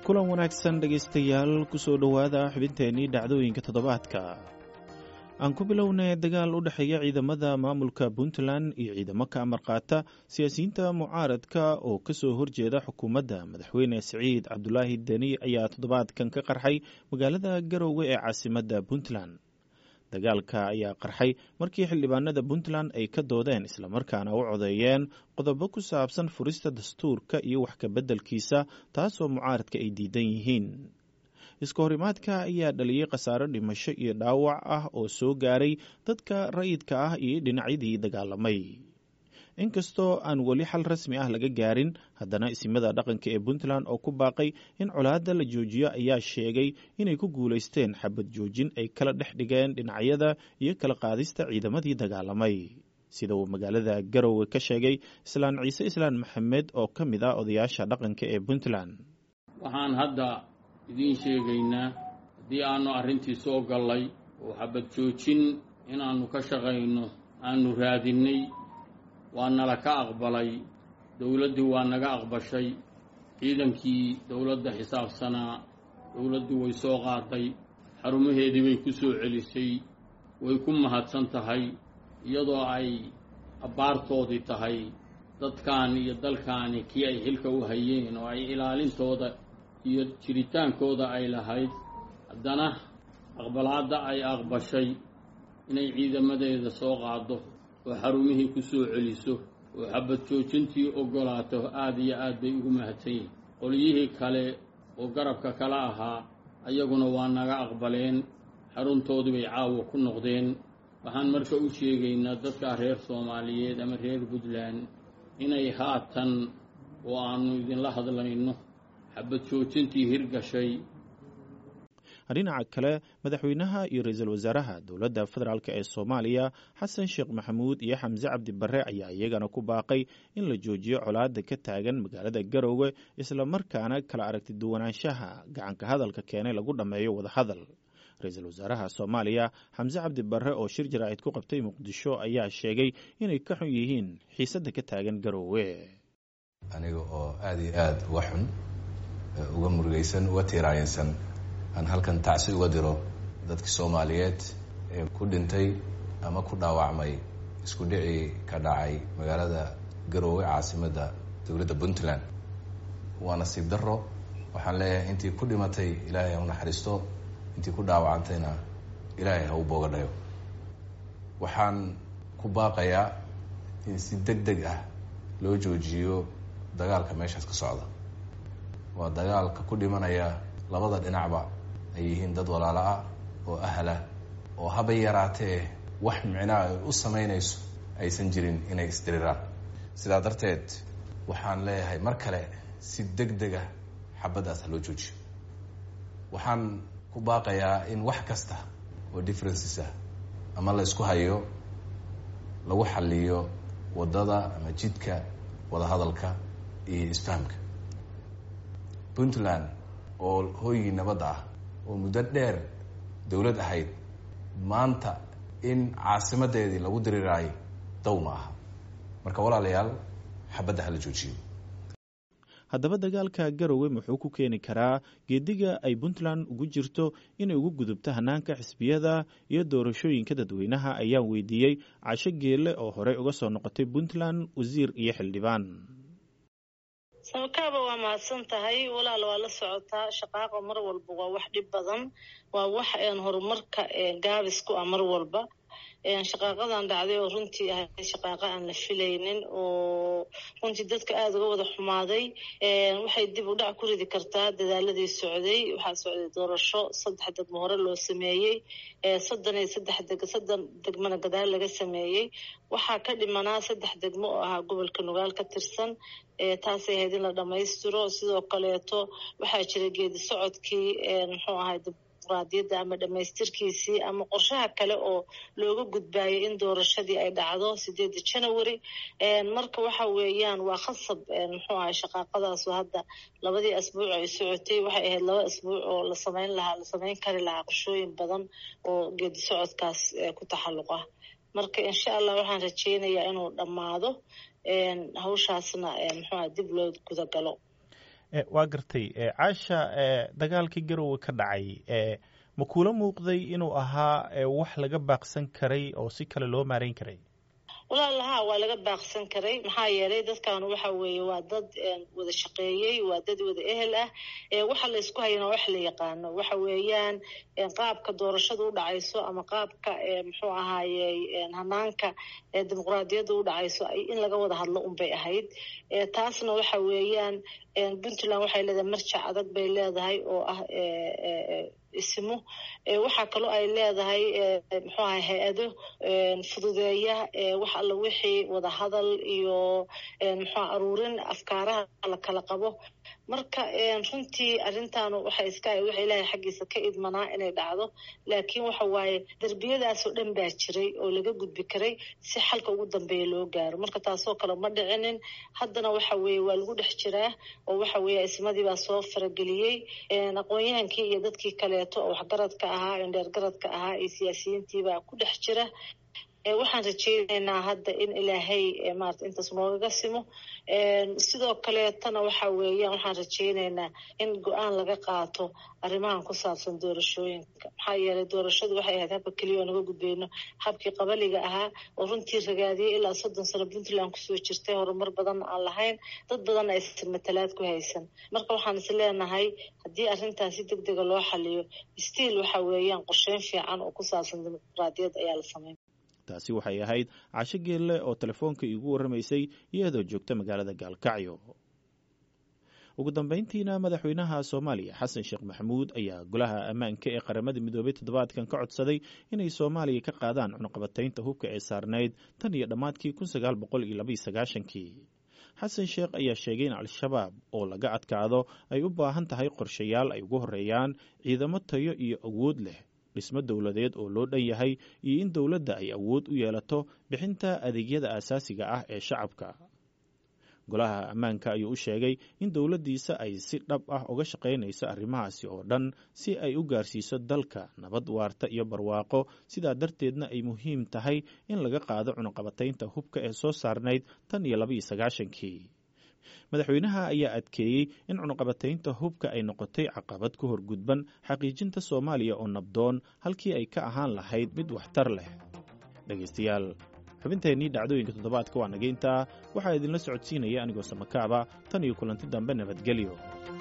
kulan wanaagsan dhegaystayaal kusoo dhowaada xubinteennii dhacdooyinka toddobaadka aan ku bilownay dagaal u dhexeeya ciidamada maamulka puntland iyo ciidamo ka amar qaata siyaasiyiinta mucaaradka oo kasoo horjeeda xukuumadda madaxweyne siciid cabdulaahi deni ayaa toddobaadkan ka qarxay magaalada garowe ee caasimadda puntland dagaalka ayaa qarxay markii xildhibaanada puntland ay ka doodeen islamarkaana u codeeyeen qodobo ku saabsan furista dastuurka iyo wax kabeddelkiisa taasoo mucaaradka ay diidan yihiin iska horimaadka ayaa dhaliyey khasaaro dhimasho iyo dhaawac ah oo soo gaaray dadka rayidka ah iyo dhinacyadii dagaalamay inkastoo aan weli xal rasmi ah laga gaarin haddana isimada dhaqanka ee puntland oo ku baaqay in colaadda la joojiyo ayaa sheegay inay ku guulaysteen xabad joojin ay kala dhex dhigeen dhinacyada iyo kala qaadista ciidamadii dagaalamay sida uu magaalada garowe ka sheegay islaan ciise islaan maxamed oo ka mid ah odayaasha dhaqanka ee puntland waxaan hadda idiin sheegaynaa haddii aanu arrintii soo gallay oo xabad joojin inaannu ka shaqayno aanu raadinnay waa nala ka aqbalay dowladdii waa naga aqbashay ciidankii dowladda xisaabsanaa dowladdii way soo qaaday xarumaheedii bay ku soo celisay way ku mahadsan tahay iyadoo ay abbaartoodii tahay dadkan iyo dalkaani kii ay xilka u hayeen oo ay ilaalintooda iyo jiritaankooda ay lahayd haddana aqbalaadda ay aqbashay inay ciidamadeeda soo qaaddo oo xarumihii ku soo celiso oo xabad joojintii oggolaato aad iyo aad bay ugu mahadsan yihin qolyihii kale oo garabka kala ahaa ayaguna waa naga aqbaleen xaruntoodii bay caawa ku noqdeen waxaan marka u sheegaynaa dadka reer soomaaliyeed ama reer puntland inay haatan oo aannu idinla hadlayno xabad joojintii hirgashay dhinaca kale madaxweynaha iyo ra-iisul wasaaraha dowladda federaalk ee soomaaliya xasan sheekh maxamuud iyo xamse cabdi barre ayaa iyagana ku baaqay in la joojiyo colaadda ka taagan magaalada garowe islamarkaana kala aragti duwanaanshaha gacanka hadalka keenay lagu dhammeeyo wadahadal ra-iisul wasaaraha soomaaliya xamse cabdi barre oo shir jaraa'id ku qabtay muqdisho ayaa sheegay inay ka xun yihiin xiisadda ka taagan garowe aniga oo aada iyo aada uga xun uga murugaysan uga tiiraayinsan aan halkan tacsi uga diro dadkii soomaaliyeed ee ku dhintay ama ku dhaawacmay isku dhicii ka dhacay magaalada garoowe caasimadda dowladda puntland waa nasiib darro waxaan leeyahay intii ku dhimatay ilaahay ha u naxariisto intii ku dhaawacantayna ilaahay ha u boogadhayo waxaan ku baaqayaa in si deg deg ah loo joojiyo dagaalka meeshaas ka socda waa dagaalka ku dhimanaya labada dhinacba ay yihiin dad walaalo ah oo ahlah oo haba yaraatee wax micnaa ay u samaynayso aysan jirin inay isdiriraan sidaa darteed waxaan leeyahay mar kale si deg deg ah xabaddaas ha loo joojiyo waxaan ku baaqayaa in wax kasta oo differences ah ama la isku hayo lagu xaliyo waddada ama jidka wadahadalka iyo isfahamka puntland oo hooygii nabadda ah oo muddo dheer dowlad ahayd maanta in caasimadeedii lagu diriraayo daw ma aha marka walaalayaal xabadda hala joojiyo haddaba dagaalka garowe muxuu ku keeni karaa geediga ay puntland ugu jirto inay ugu gudubto hanaanka xisbiyada iyo doorashooyinka dadweynaha ayaan weydiiyey casho geelle oo horey uga soo noqotay puntland wasiir iyo xildhibaan samakaaba waa mahadsan tahay walaal waa la socotaa shaqaaqa mar walba waa wax dhib badan waa wax horumarka gaabis ku ah mar walba shaqaaqadan dhacday oo runtii ahayd shaqaaqa aan la filaynin oo runtii dadka aada uga wada xumaaday waxay dib u dhac ku ridi kartaa dadaaladii socday waxaa socday doorasho saddex degmo hore loo sameeyey soddon iyo saddex deg soddon degmana gadaal laga sameeyey waxaa ka dhimanaa saddex degmo oo ahaa gobolka nugaal ka tirsan taasay ahayd in la dhammaystiro sidoo kaleeto waxaa jira geedi socodkii muxuu ahay dimuqraadiyadda ama dhamaystirkiisii ama qorshaha kale oo looga gudbaayay in doorashadii ay dhacdo sideeda january marka waxa weeyaan waa khasab muxuu ahay shaqaaqadaasu hadda labadii asbuuc ay socotay waxay ahayd laba asbuuc oo la samayn lahaa la samayn kari lahaa qorshooyin badan oo geedi socodkaas ku taxalluq ah marka insha allah waxaan rajeynayaa inuu dhammaado hawshaasna muxuuaha dib loo gudagalo waa gartay caasha dagaalkii garowe ka dhacay ma kula muuqday inuu ahaa wax laga baaqsan karay oo si kale loo maarayn karay walaalaha waa laga baaqsan karay maxaa yeelay dadkan waxa weeye waa dad wada shaqeeyey waa dad wada ehel ah waxa la isku hayana wax la yaqaano waxa weeyaan qaabka doorashada u dhacayso ama qaabka muxuu ahaaye hanaanka dimuqraadiyadda u dhacayso in laga wada hadlo unbay ahayd taasna waxa weeyaan puntland waxay leedahay marjac adag bay leedahay oo ah ismo waxaa kaloo ay leedahay muxuu ahay hay-ado fududeeya wax alla wixii wada hadal iyo muxuu aruurin afkaaraha la kala qabo marka runtii arrintan waxay iska waxa ilaahay xaggiisa ka idmanaa inay dhacdo laakiin waxa waaye derbiyadaasoo dhan baa jiray oo laga gudbi karay si xalka ugu dambeeya loo gaaro marka taasoo kale ma dhicinin haddana waxa weeye waa lagu dhex jiraa oo waxa weeye ismadii baa soo farageliyey aqoon-yahankii iyo dadkii kaleeto oo waxgaradka ahaa indheergaradka ahaa iyo siyaasiyiintii baa ku dhex jira waxaan rajeyneynaa hadda in ilaahay maarata intaas noogaga simo sidoo kaleetana waxa weeyaan waxaan rajeyneynaa in go-aan laga qaato arrimahan ku saabsan doorashooyinka maxaa yeelay doorashadu waxay ahayd habka keliya oo naga gudbeyno habkii qabaliga ahaa oo runtii ragaadiyey ilaa soddon sano puntland kusoo jirtay horumar badan aan lahayn dad badanna aysan matalaad ku haysan marka waxaan is leenahay haddii arrintan si deg dega loo xaliyo stiil waxa weeyaan qorsheyn fiican oo ku saabsan dimuqraadiyad ayaa la sameyn taasi waxay ahayd casho geelle oo telefoonka iigu warramaysay iyadoo joogta magaalada gaalkacyo ugu dambayntiina madaxweynaha soomaaliya xasan sheekh maxamuud ayaa golaha ammaanka ee qaramada midoobay toddobaadkan ka codsaday inay soomaaliya ka qaadaan cunuqabataynta hubka ee saarnayd tan iyo dhammaadkii kun sagaal boqol iyo labaiyo sagaashankii xasan sheekh ayaa sheegay in al-shabaab oo laga adkaado ay u baahan tahay qorshayaal ay ugu horreeyaan ciidamo tayo iyo awood leh dhismo dowladeed oo loo dhan yahay iyo in dowladda ay awood u yeelato bixinta adeegyada aasaasiga ah ee shacabka golaha ammaanka ayuu u sheegay in dowladdiisa ay si dhab ah uga shaqaynayso arrimahaasi oo dhan si ay u gaarsiiso dalka nabad waarta iyo barwaaqo sidaa darteedna ay muhiim tahay in laga qaado cunuqabataynta hubka ee soo saarnayd tan iyo labaiyo sagaashankii madaxweynaha ayaa adkeeyey in cunuqabataynta hubka ay noqotay caqabad ku horgudban xaqiijinta soomaaliya oo nabdoon halkii ay ka ahaan lahayd mid waxtar leh dhegaystayaal xubinteennii dhacdooyinka toddobaadka waa nageyntaa waxaa idinla socodsiinaya anigoo samakaaba tan iyo kulanti dambe nabadgelyo